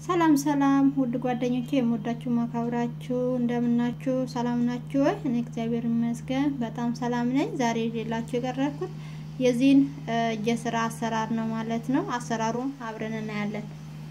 ሰላም ሰላም ውድ ጓደኞቼ የምወዳችሁ ማካብራችሁ እንደምናችሁ ሰላም ናችሁ ወይ? እኔ እግዚአብሔር ይመስገን በጣም ሰላም ነኝ። ዛሬ ይዤላችሁ የቀረብኩት የዚህን እጀ ስራ አሰራር ነው ማለት ነው። አሰራሩን አብረን እናያለን።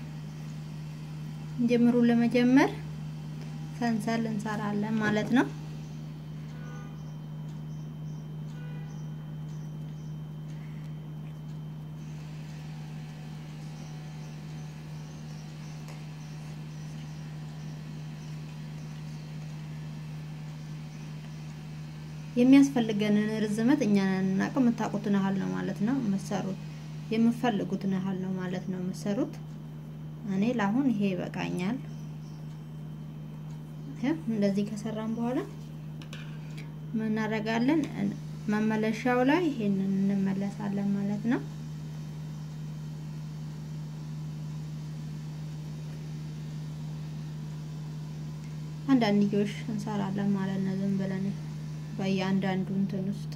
ጀምሩ ለመጀመር ሰንሰል እንሰራለን ማለት ነው። የሚያስፈልገንን ርዝመት እኛ እናውቅ የምታውቁትን ያህል ነው ማለት ነው የምትሰሩት። የምፈልጉትን ያህል ነው ማለት ነው የምትሰሩት። እኔ ለአሁን ይሄ ይበቃኛል። እንደዚህ ከሰራን በኋላ ምን እናደርጋለን? መመለሻው ላይ ይሄንን እንመለሳለን ማለት ነው። አንዳንድ ልጆች እንሰራለን ማለት ነው ዝም ብለን በየአንዳንዱ እንትን ውስጥ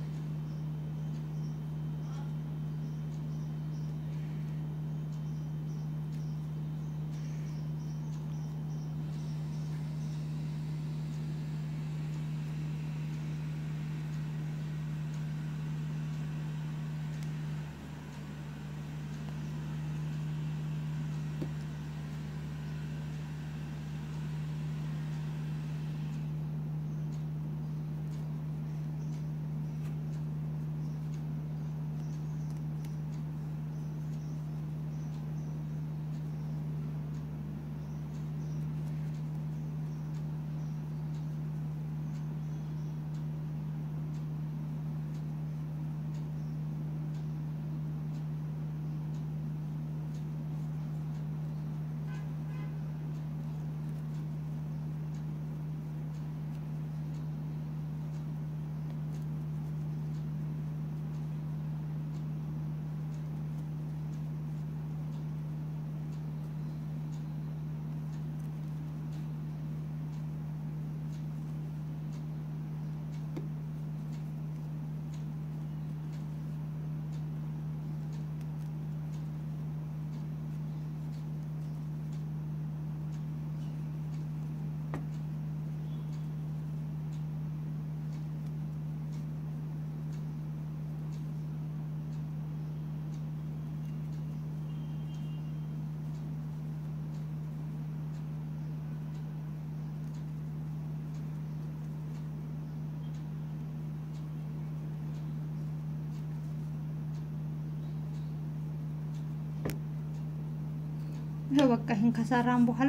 ይሄው በቃ ይሄን ከሰራን በኋላ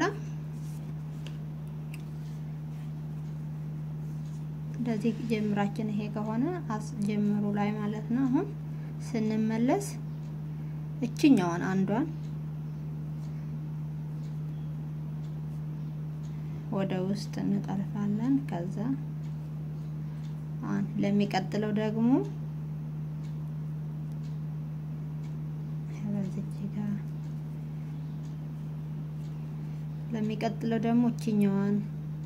እንደዚህ ጀምራችን ይሄ ከሆነ ጀምሩ ላይ ማለት ነው። አሁን ስንመለስ እችኛዋን አንዷን ወደ ውስጥ እንጠልፋለን። ከዛ ለሚቀጥለው ደግሞ በዚህ ጋር ለሚቀጥለው ደግሞ እችኛዋን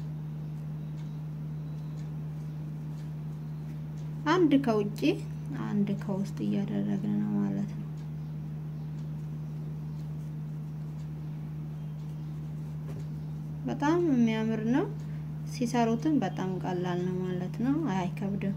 አንድ ከውጪ አንድ ከውስጥ እያደረግን ነው ማለት ነው። በጣም የሚያምር ነው። ሲሰሩትም በጣም ቀላል ነው ማለት ነው። አይከብድም።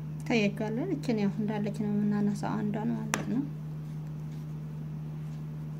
ታያችኋለን። እችን ያው እንዳለች ነው የምናነሳው አንዷን ማለት ነው።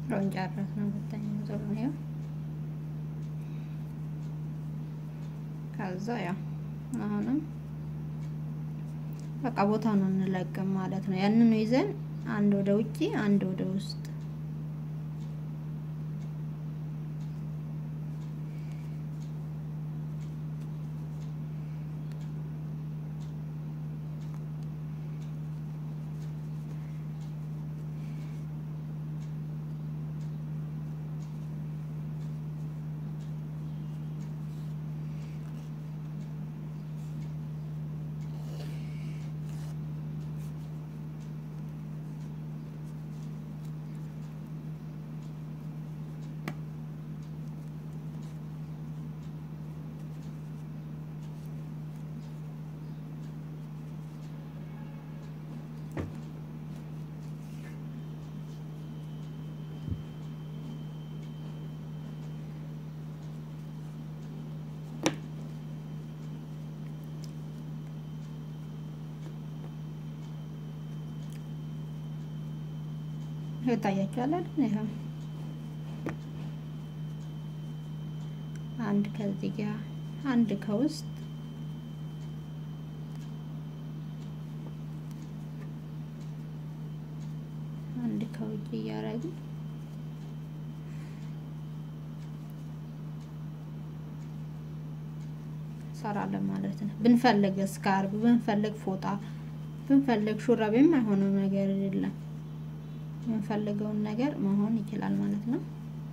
አሁን ጨረስ ነው። ሁለተኛ ዙር ነው ይኸው። ከዛ ያው አሁንም በቃ ቦታውን እንለቅም ማለት ነው። ያንኑ ይዘን አንድ ወደ ውጪ አንድ ወደ ውስጥ ይታያችኋል አይደል? ይኸው አንድ ከዚህ ጋር አንድ ከውስጥ አንድ ከውጭ እያደረግን ሰራለን ማለት ነው። ብንፈልግ ስካርብ፣ ብንፈልግ ፎጣ፣ ብንፈልግ ሹራብ የማይሆነው ነገር የለም። የምንፈልገውን ነገር መሆን ይችላል ማለት ነው።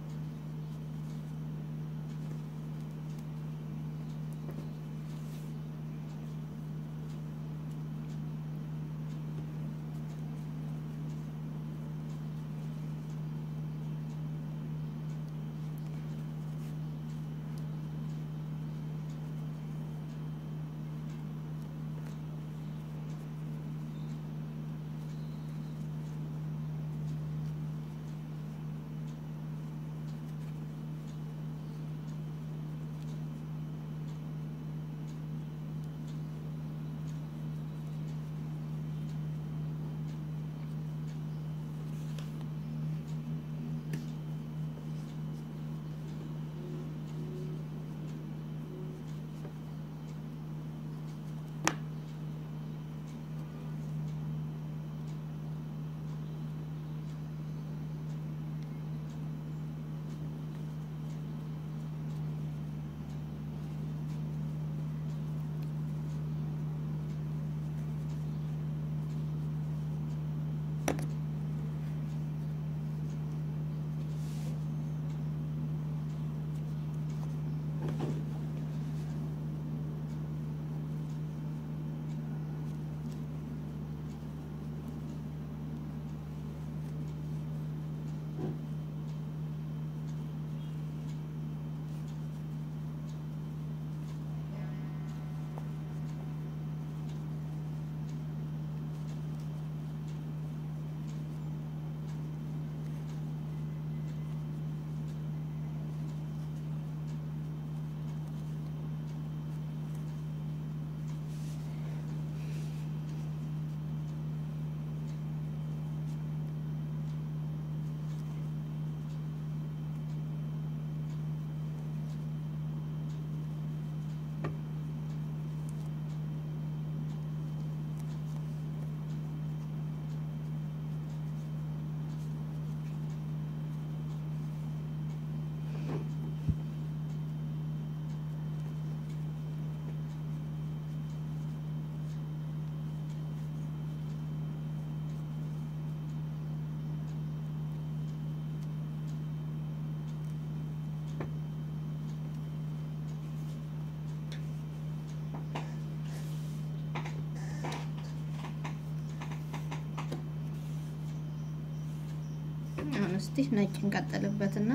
አሁን እስቲ ነጭ እንቀጥልበትና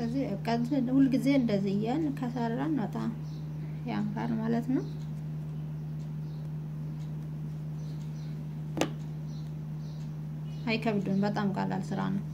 ስለዚህ ሁልጊዜ እንደዚህ እያን ከሰራን በጣም ያምራል ማለት ነው። አይከብድም። በጣም ቀላል ስራ ነው።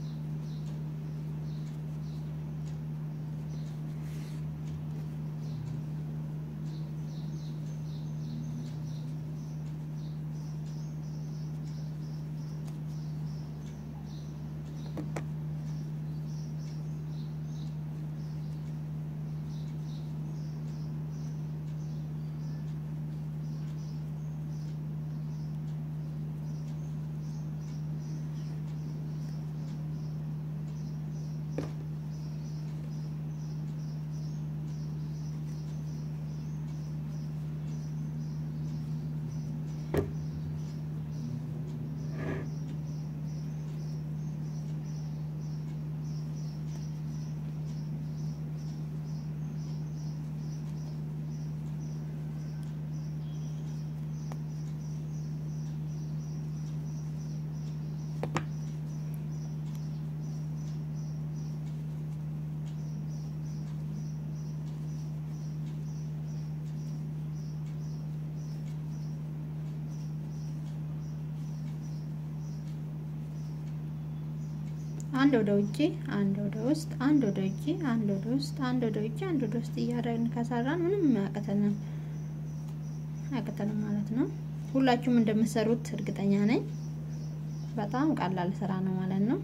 አንድ ወደ ውጭ አንድ ወደ ውስጥ አንድ ወደ ውጭ አንድ ወደ ውስጥ አንድ ወደ ውጭ አንድ ወደ ውስጥ እያደረግን ከሰራን ምንም አያቅተንም አያቅተንም ማለት ነው። ሁላችሁም እንደምትሰሩት እርግጠኛ ነኝ። በጣም ቀላል ስራ ነው ማለት ነው።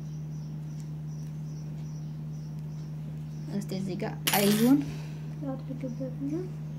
እስቲ እዚህ ጋር ቀዩን አድርግበትና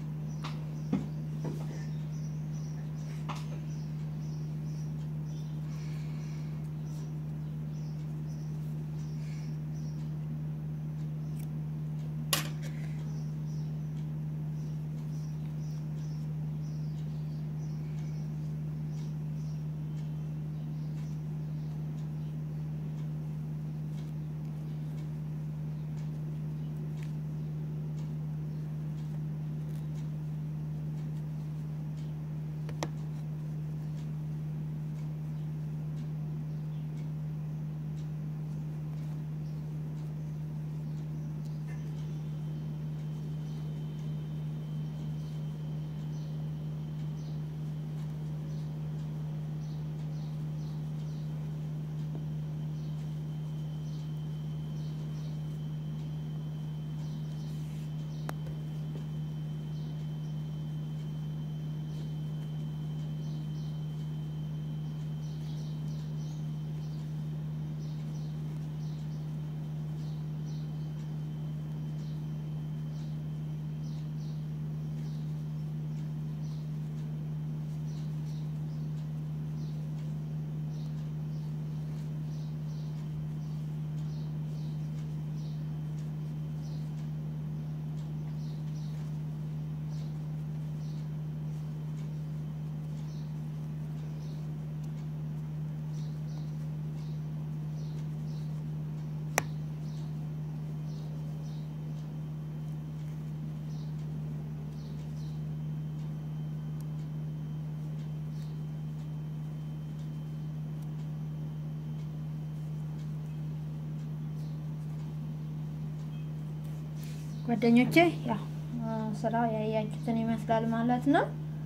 ጓደኞቼ ያው ስራው ያያችሁትን ይመስላል ማለት ነው።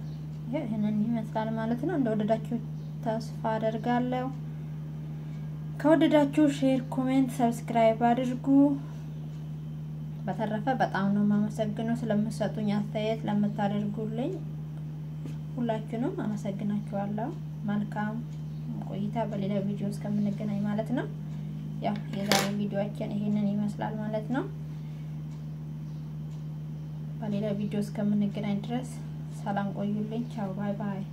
ይህንን ይመስላል ማለት ነው። እንደወደዳችሁ ተስፋ አደርጋለሁ። ከወደዳችሁ ሼር፣ ኮሜንት፣ ሰብስክራይብ አድርጉ። በተረፈ በጣም ነው የማመሰግነው ስለምትሰጡኝ አስተያየት ለምታደርጉልኝ ሁላችሁንም አመሰግናችኋለሁ። መልካም ቆይታ በሌላ ቪዲዮ እስከምንገናኝ ማለት ነው። ያው የዛሬ ቪዲዮአችን ይሄንን ይመስላል ማለት ነው። በሌላ ቪዲዮ እስከምንገናኝ ድረስ ሰላም ቆዩልኝ። ቻው ባይ ባይ።